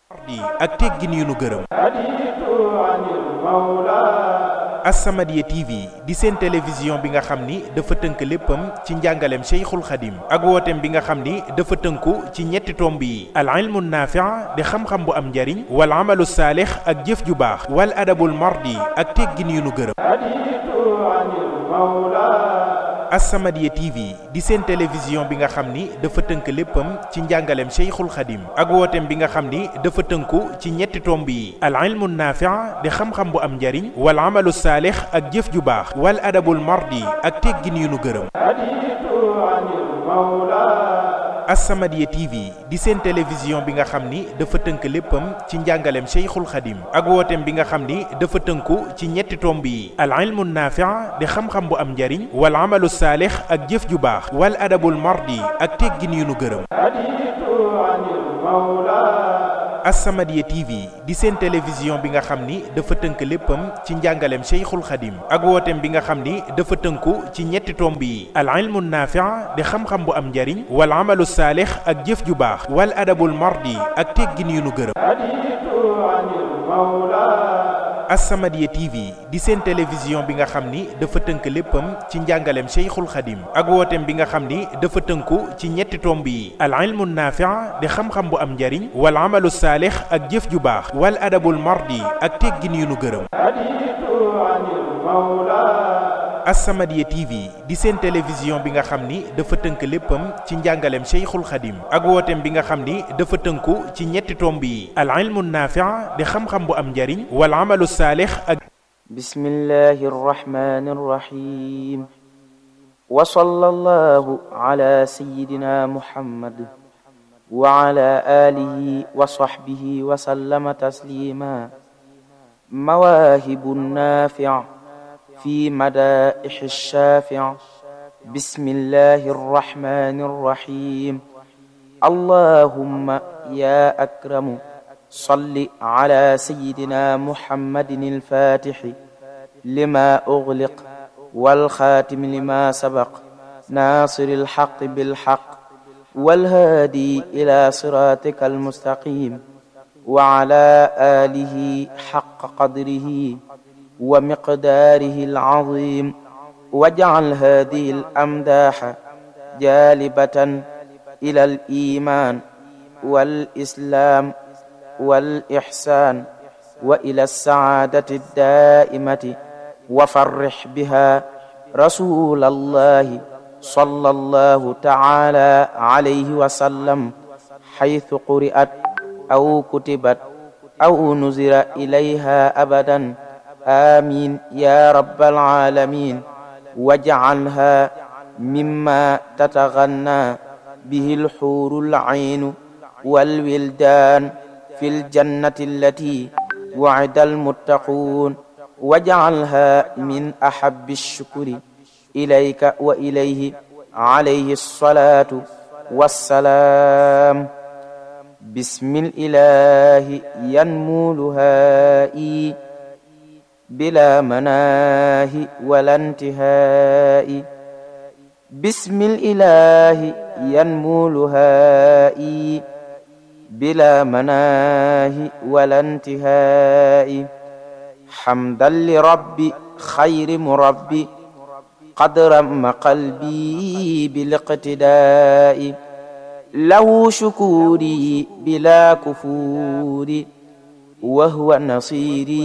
ak teggin yu nu gërëm As-Samadiyya TV di seen télévision bi nga xam ni dafa tënk léppam ci njàngaleem Cheikhul Khadim ak wooteem bi nga xam ni dafa tënku ci ñetti tomb yi al ilmu naafi' di xam-xam bu am njariñ wal amalu saalix ak jëf ju baax wal adabul mardi ak teggin yu nu gërëm As-Samadiyya TV di seen télévision bi nga xam ni dafa tënk léppam ci njàngaleem Cheikhul Khadim ak wooteem bi nga xam ni dafa tënku ci ñetti tomb yi al ilmu naafi' di xam-xam bu am njariñ wal amalu saalix ak jëf ju baax wal adabul mardi ak teggin yu nu gërëm As-Samadiyya TV di seen télévision bi nga xam ni dafa tënk léppam ci njàngaleem Cheikhul Khadim ak wooteem bi nga xam ni dafa tënku ci ñetti tomb yi al ilmu naafi' di xam-xam bu am njariñ wal amalu saalix ak jëf ju baax wal adabul mardi ak teggin yu nu gërëm As-Samadiyya TV di seen télévision bi nga xam ni dafa tënk léppam ci njàngaleem Cheikhul Khadim ak wooteem bi nga xam ni dafa tënku ci ñetti tomb yi al ilmu naafi' di xam-xam bu am njariñ wal amalu saalix ak jëf ju baax wal adabul mardi ak teggin yu nu gërëm As-Samadiyya TV di seen télévision bi nga xam ni dafa tënk léppam ci njàngaleem Cheikhul Khadim ak wooteem bi nga xam ni dafa tënku ci ñetti tomb yi al ilmu naafi' di xam-xam bu am njariñ wal amalu saalix ak jëf ju baax wal adabul mardi ak teggin yu nu gërëm As-Samadiyya TV di seen télévision bi nga xam ni dafa tënk léppam ci njàngaleem Cheikhul Khadim ak wooteem bi nga xam ni dafa tënku ci ñetti tomb yi al ilmu naafi' di xam-xam bu am njariñ wal amalu saalix ak bismillahi rrahmani rrahim wa sallallahu ala sayyidina muhammad wa ala alihi wa sahbihi wa sallama taslima mawaahibu naafi' في مدائح الشافع بسم الله الرحمن الرحيم اللهم يا أكرم صل على سيدنا محمد الفاتح لما أغلق والخاتم لما سبق ناصر الحق بالحق والهادي إلى صراطك المستقيم وعلى آله حق قدره ومقداره العظيم واجعل هذه الأمداح جالبة إلى الإيمان والإسلام والإحسان وإلى السعادة الدائمة وفرح بها رسول الله صلى الله تعالى عليه وسلم حيث قرئت أو كتبت أو نزل إليها أبداً آمين يا رب العالمين واجعلها مما تتغنى به الحور العين والولدان في الجنة التي وعد المتقون واجعلها من أحب الشكر إليك وإليه عليه الصلاة والسلام بسم الإله ينمو لهائي بلا مناه ولا انتهاء بسم الإله ينمو لهائي بلا مناه ولا انتهاء حمدا لربي خير مربي قد رم قلبي بالاقتداء له شكوري بلا كفور وهو نصيري